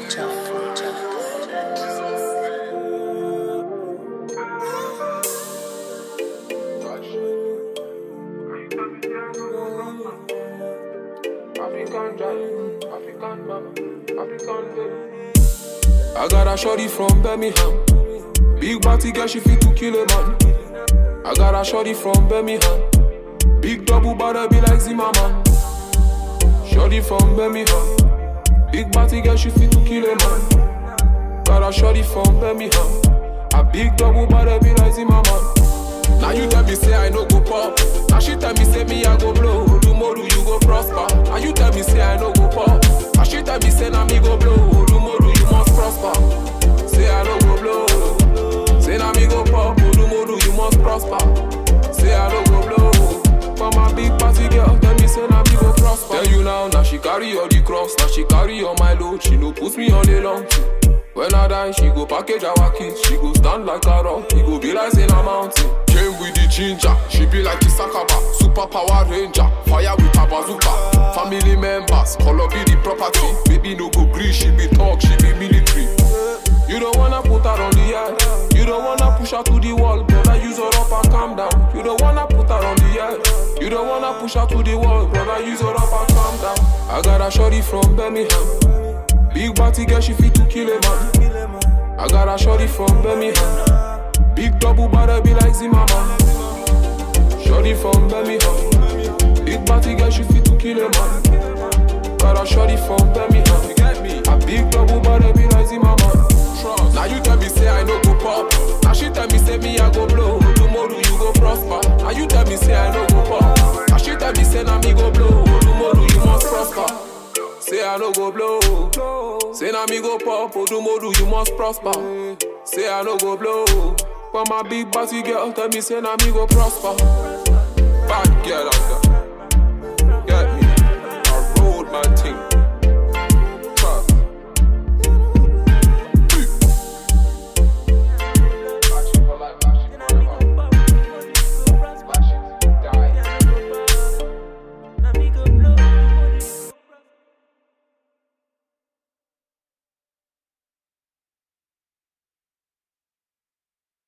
African drive, African mama, African baby. I got a shorty from Birmingham. Big body girl, she fit to kill a man. I got a shorty from Birmingham. Big double body be like Zimmerman. Shorty from Birmingham. Big body girl, she fit to kill a man. Got a shorty from Birmingham. A big double body be like Zimmerman. Now you tell me say I no go pop. Now she tell me say me I go blow. Tomorrow you go prosper. Now you tell me say I no go pop. Now she tell me say now me go blow. Tomorrow you must prosper. Say I no go blow. Say now me go pop. Tomorrow you must prosper. Say I no go blow. For my big party girl, tell me say now me go prosper. Tell you now, now she carry all the cross. Now she carry all my load. She no put me on the long trip. When I die, she go package our kids. She go stand like a rock. He go be like in a mountain. Came with the ginger. She be like the Sakaba. Super power ranger. Fire with a bazooka. Family members. Color be the property. Baby no go green. She be talk. She be military. You don't wanna put her on the edge. You don't wanna push her to the wall. Brother, use her up and calm down. You don't wanna put her on the edge. You don't wanna push her to the wall. Brother, use her up and calm down. I got a shorty from Birmingham. Big body girl, she fit to kill a man. I got a shorty from Birmingham. Big double body be like Zimmerman. Shorty from Birmingham. Big body girl, she fit to kill a man. Got a shorty from Birmingham. You get me? A big double body be like Zimmerman. Trust. Now you tell me say I no go pop. Now she tell me say me I go blow. Tomorrow you go prosper. Now you tell me say I no go pop. Now she tell me say now me go blow. Tomorrow you must prosper. Say I no go blow. Say now me go pop. Tomorrow you must prosper. Say I no go blow. For my big body girl, tell me say now me go prosper. Bad girl out there.